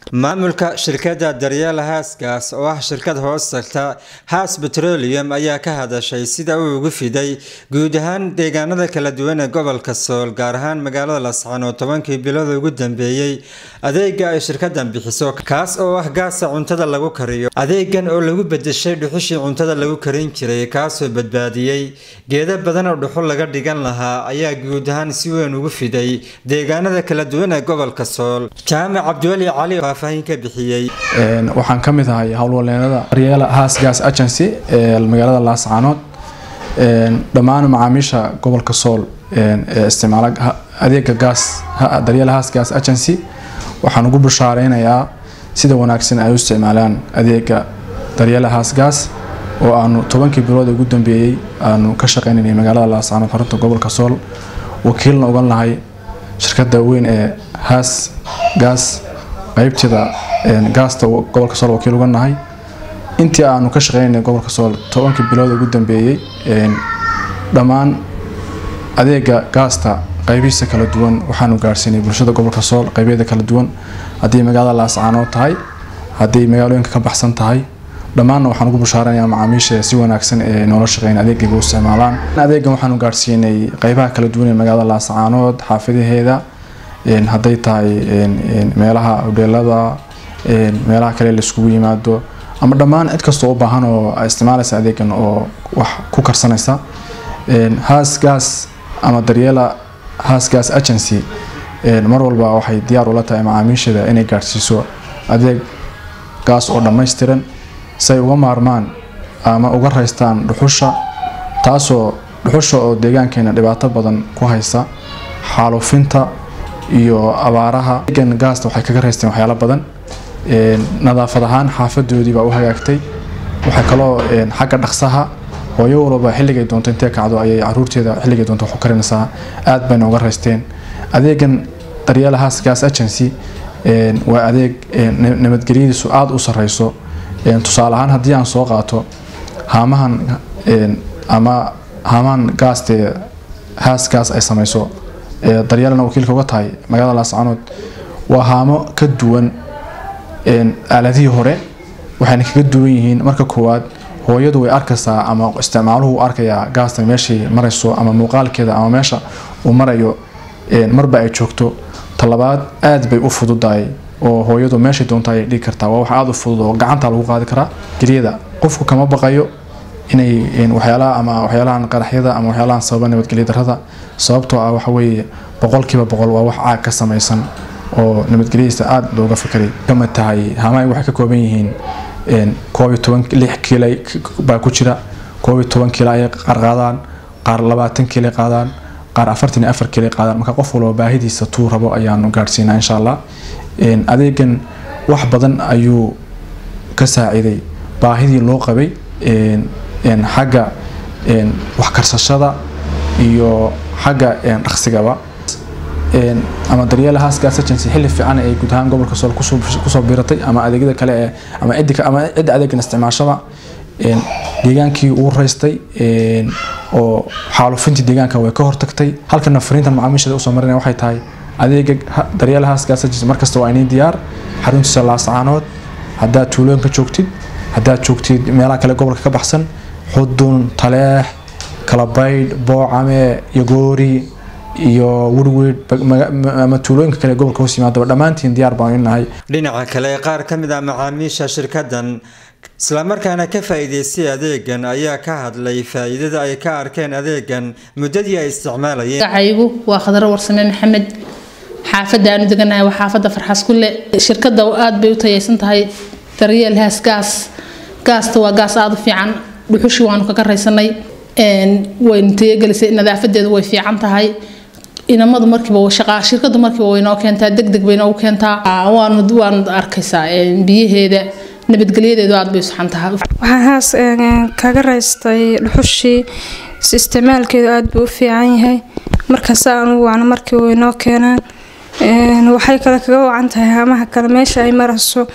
maamulka shirkadda daryeel haasgaas oo ah shirkad hoos tagta haas petroleum ayaa ka hadashay sida uu ugu fiday guud ahaan deegaanada kala duwan ee gobolka sool gaar ahaan magaalada lascaan oo tobankii bilood ugu dambeeyey adeega ay shirkadan bixiso kaas oo ah gaasa cuntada lagu kariyo adeegan oo lagu bedeshay dhuxushii cuntada lagu karin jiray kaasoo badbaadiyey geeda badan oo dhuxul laga dhigan lahaa ayaa guud ahaan si weyn ugu fiday deegaanada kala duwan ee gobolka sool jaamac cabdiweli cali faahfaahin ka bixiyey waxaan ka mid ahay howlwaleenada daryeela haas gas agency ee magaalada laascaanood dhammaan macaamiisha gobolka sool ee isticmaala adeega gaas daryeela haas gas agency waxaan ugu bushaareynayaa sida wanaagsan ay u isticmaalaan adeega daryeela haas gas oo aanu tobankii bilood ugu dambeeyey aanu ka shaqeynanay magaalada laascaanood xarunta gobolka sool wakiilna ugan lahay shirkada weyn ee haas gas qaybteeda gaasta gobolka sool wakiil uga nahay intii aanu ka shaqeynay gobolka sool tobankii bilood ugu dambeeyey dhammaan adeega gaasta qaybihiisa kala duwan waxaanu gaarsiinay bulshada gobolka sool qaybeeda kala duwan haddii magaalada laascaanood tahay haddii magaalooyinka ka baxsan tahay dhammaanna waxaan ugu bushaaranayaa macaamiisha si wanaagsan ee noola shaqeyn adeegayga u isticmaalaan adeegan waxaanu gaarsiinay qaybaha kala duwan ee magaalada laascaanood xaafadaheeda hadday tahay meelaha hodheelada meelaha kale laiskugu yimaado ama dhammaan cid kastoo u baahan oo isticmaalaysa adeegan oo wax ku karsanaysa haas gas ama daryeela haas gas agency mar walba waxay diyaar ula tahay macaamiisheeda inay gaadhsiiso adeeg gaas oo dhammaystiran si ay uga maarmaan ama uga raystaan dhuxusha taasoo dhuxusha oo deegaankeena dhibaato badan ku haysa xaalufinta iyo abaaraha egan gaasta waxay kaga raysteen waxyaalo badan nadaafad ahaan xaafadoodii baa u hagaagtay waxay kaloo xagga dhaqsaha hooyo walba xilligay doonto intee kacdo ayay caruurteeda xilligay doonto wax u karinaysaa aad bayna uga raysteen adeegan daryeelahaas gas agency waa adeeg nabadgelyadiisu aada u sareyso tusaale ahaan haddii aan soo qaato haamahan ama haamahan gaastee haas gaas ay sameyso daryeelana wakiilka uga tahay magaalada laascaanood waa haamo ka duwan aaladihii hore waxayna kaga duwan yihiin marka koowaad hooyadu way arkaysaa ama isticmaaluhu u arkayaa gaastan meeshay marayso ama muuqaalkeeda ama meesha uu marayo marba ay joogto talabaad aad bay u fududahay oo hooyadu meeshay doonta ay dhigi kartaa waa wax aada u fudud oo gacanta lagu qaadi karaa geliyada qofku kama baqayo inay waxyaalaha ama waxyaalahan qaraxyada ama waxyaalahan sababa nabadgelya darrada sababtoo ah waxa weeye boqolkiiba boqol waa wax caag ka samaysan oo nabadgelyadiisa aada looga fikiray kamid tahay hamaay waxay ka kooban yihiin koob iyo toban lix kiila baa ku jira koob iyo toban kiila ayay qaar qaadaan qaar labaatan kiila qaadaan qaar afartan iyo afar kiila qaadaan marka qof walba baahidiisa tuu rabo ayaanu gaadhsiinaa insha allah adeegan wax badan ayuu ka saaciiday baahidii loo qabay xagga wax karsashada iyo xagga dhaqsigaba ama daryeela haas gas agency xilli fiican ay guud ahaan gobolka sool kusoo biiratay ama adeegyada kale ee ama cidda ama cidda adeegan isticmaashada deegaankii uu raystay oo xaalufintii deegaanka way ka hortagtay halkana fariintan macaamiishada usoo marinaya waxay tahay adeega daryeela haas gas agency markasta waa inii diyaar xaruntiisa laascaanood haddaad tuulooyinka joogtid haddaad joogtid meelaha kale gobolka ka baxsan xudun taleex kalabaydh boocame yogoori iyo werweyd ama tuulooyinka kale gobolka hoos yimaadaba dhammaantiin diyaar baan inahay dhinaca kale qaar ka mid ah macaamiisha shirkadan islamarkaana ka faa-iideystay adeegan ayaa ka hadlay faa-iidada ay ka arkeen adeegan muddadii ay isticmaalayeen magacaygu waa khadaro warsame maxamed xaafadda aanu deganahay waa xaafadda farxas kulle shirkadda aada bay u tayeysan tahay daryeel haas gaas gaasta waa gaas aada u fiican dhuxushii waanu kaga raysanay waynu tayagelisay nadaafadeedu way fiican tahay inamadu markiiba shaqaa shirkadu markiiba way noo keentaa degdeg bay noogu keentaa waanu waanu arkaysaa biyaheeda nabadgelyadeedu aada bay u saxan tahay waxaan haas kaga raystay dhuxushii isticmaalkeedu aada buu u fiican yahay markaas aanu wacno markiiba way noo keenaan waxay kale kaga wacan tahay haamaha kale meesha ay marayso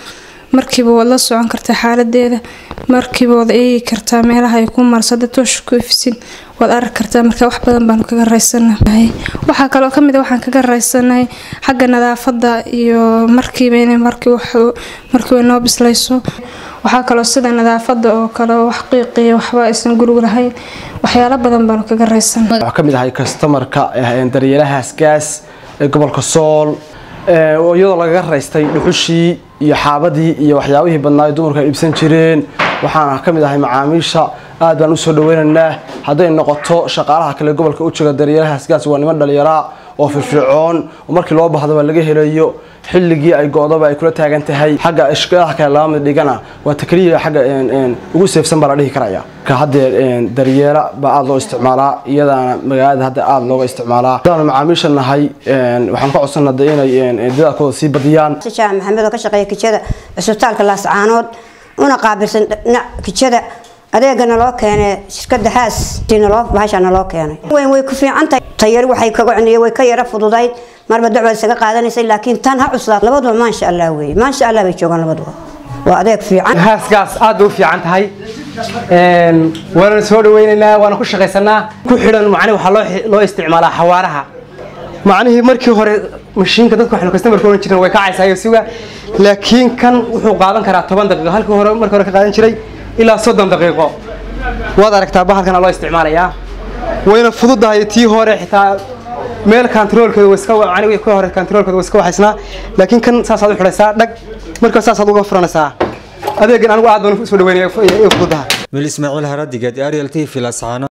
markiiba waad la socon kartaa xaaladeeda markiiba waad eegi kartaa meelaha ay ku marsada toosha ku ifsin waad arki kartaa marka wax badan baanu kaga raysanahay waxaa kaloo kamid a waxaan kaga raysanahay xagga nadaafada iyo markiiba inay markiiba noo bislayso waxaa kaloo sida nadaafada oo kale wax qiiqiya waxba aysan gurigu lahayn waxyaalo badan baanu kaga raysanahay waxaa kamid ahay kastamarka daryeelahaas gaas ee gobolka sool iyadoo lagaga raystay dhuxushii iyo xaabadii iyo waxyaabihii badnaa dumarku ay dhibsan jireen waxaana ka mid ahay macaamiisha aad baan usoo dhaweynaynaa hadday noqoto shaqaalaha kale gobolka u jooga daryeelahaas gaas waa niman dhalinyaraa oo firfircoon oo markii loo bahdaba laga helayo xilligii ay go-daba ay kula taagan tahay xagga shaqadaha kale laba mid dhigana waa takliya xagga ugu seefsan baa la dhihi karaya ka haddee daryeela baa aada loo isticmaalaa iyadaana magaalada hadda aada looga isticmaalaa hadaanu macaamiisha nahay waxaan ka codsan hadda inay dadaalkooda sii badiyaan shaah maxamed oo ka shaqeeya kijada cisbitaalka laascaanood una qaabilsan dhinac kijada adeega naloo keenay shirkada haas naloo bahasha naloo keenay weyn way ku fiican tahay tayari waxay kaga cuniyay way ka yara fududayd marba dacwad isaga qaadanaysay laakiin tan ha cuslaad labaduba maasha allah weeye maasha allah bay joogaan labaduba waa adeeg fiican haaskaas aad bay u fiican tahay waana soo dhaweynaynaa waana ku shaqaysanaa ku xidhan macni waxaa loo loo isticmaalaa xawaaraha macnihii markii hore mashiinka dadka waxaynu customerka oran jireen way kacaysaa iyo suga laakiin kan wuxuu qaadan karaa toban daqiiqo halkii hore markii hore ka qaadan jiray ilaa soddon daqiiqo waad aragtaa bahalkana loo isticmaalayaa wayna fududahay tii hore xitaa meel kantaroolkeeda way iska macni ka hore kantaroolkeeda way iska waxaysnaa laakiin kan saasaad u xidhaysaa dhag markaa saasaad uga furanaysaa adeegan anigu aad baan usoo dhaweynaya fududaha mil ismaaciil haradigeed ariel t v lascaano